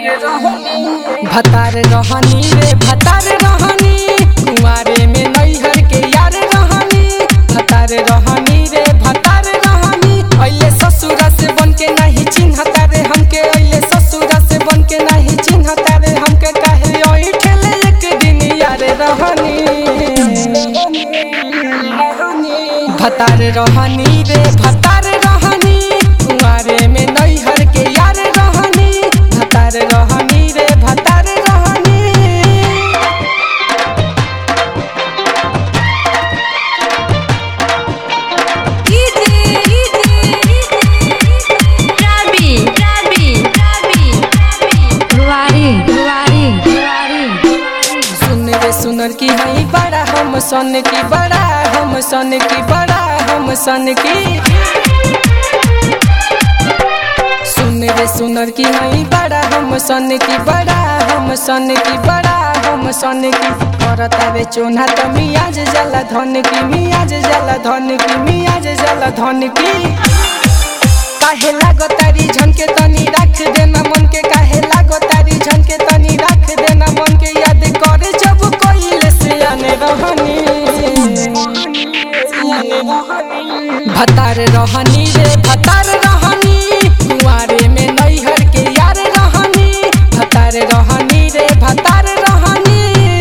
भतार रहनी रे भतार रहनी कुंवारे में नैहर के यार रहनी भतार रहनी रे भतार रहनी अइले ससुरा से बन के नहीं चिन्हता रे हमके अइले ससुरा से बन के नहीं चिन्हता रे हमके काहे ओइ ठेले एक दिन यार रहनी भतार रहनी रे भतार रहनी कुंवारे में नैहर के यार रहनी भतार रहनी रे भतार रहनी Rabi, Rabi, Rabi, Rabi. रुवारी रुवारी रुवारी सुन रे सुनर की हई बड़ा हम सन की बड़ा हम सन की बड़ा हम सन की सुन रे सुनर की हई बड़ा हम सन की बड़ा हम सन की बड़ा हम सन की करता रे चोना त मियाज जला धन की मियाज जला धन की मियाज जला धन की काहे लागो तारी झनके तनी राख देना मन के काहे लागो तारी झनके तनी राख देना मन के याद करे जब कोइले से आने रहनी भतार रहनी रे भतार रहनी कुंवारे में नैहर के यार रहनी भतार रहनी रे भतार रहनी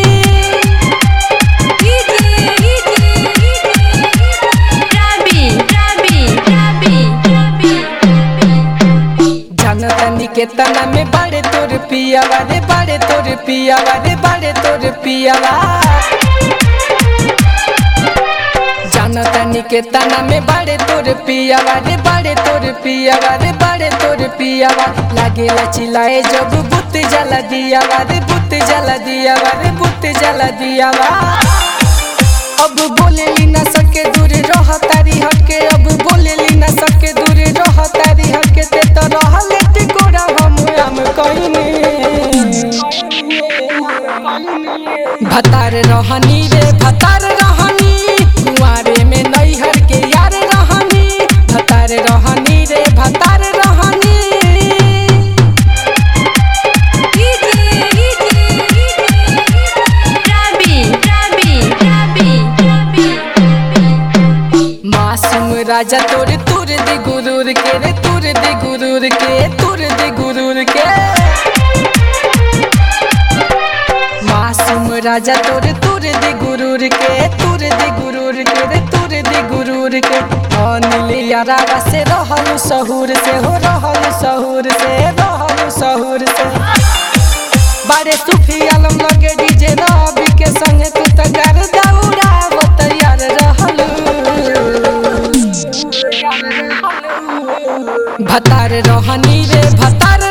Rabi, Rabi, Rabi, Rabi, Rabi. जनतनी के तना में बड़े तोर पियावा रे बड़े तोर पियावा रे बड़े तोर पियावा जनतनी के तना में बड़े तोर पियावा रे बड़े तोर पियावा रे बड़े तोर पियावा लागेला चिल्लाए जब बुत जला दियावा रे बुत जला दियावा रे बुत जला दियावा अब बोले ली ना सके दूर रह तारी हटके अब बोले ली ना सके दूर रह तारी हटके ते तो रहल टिकोरा हम हम कहिनी भतार रहनी रे भतार रहनी कुंवारे में नैहर के यार रहनी भतार रहनी रे भतार रहनी Rabi, Rabi, Rabi, Rabi, Rabi. मासूम राजा तोर तुर दे गुरूर के रे तुर दे गुरूर के तुर दे गुरूर के मासूम राजा तोर तुर दे गुरूर के तुर दे गुरूर के रे तुर दे गुरूर के अनिल यारा से रहल सहूर से हो रहल सहूर से रहल सहूर से बारे सूफी आलम लगे डीजे रवि के संग तू त कर दौड़ा वो तैयार रहलू भतार रहनी रे भतार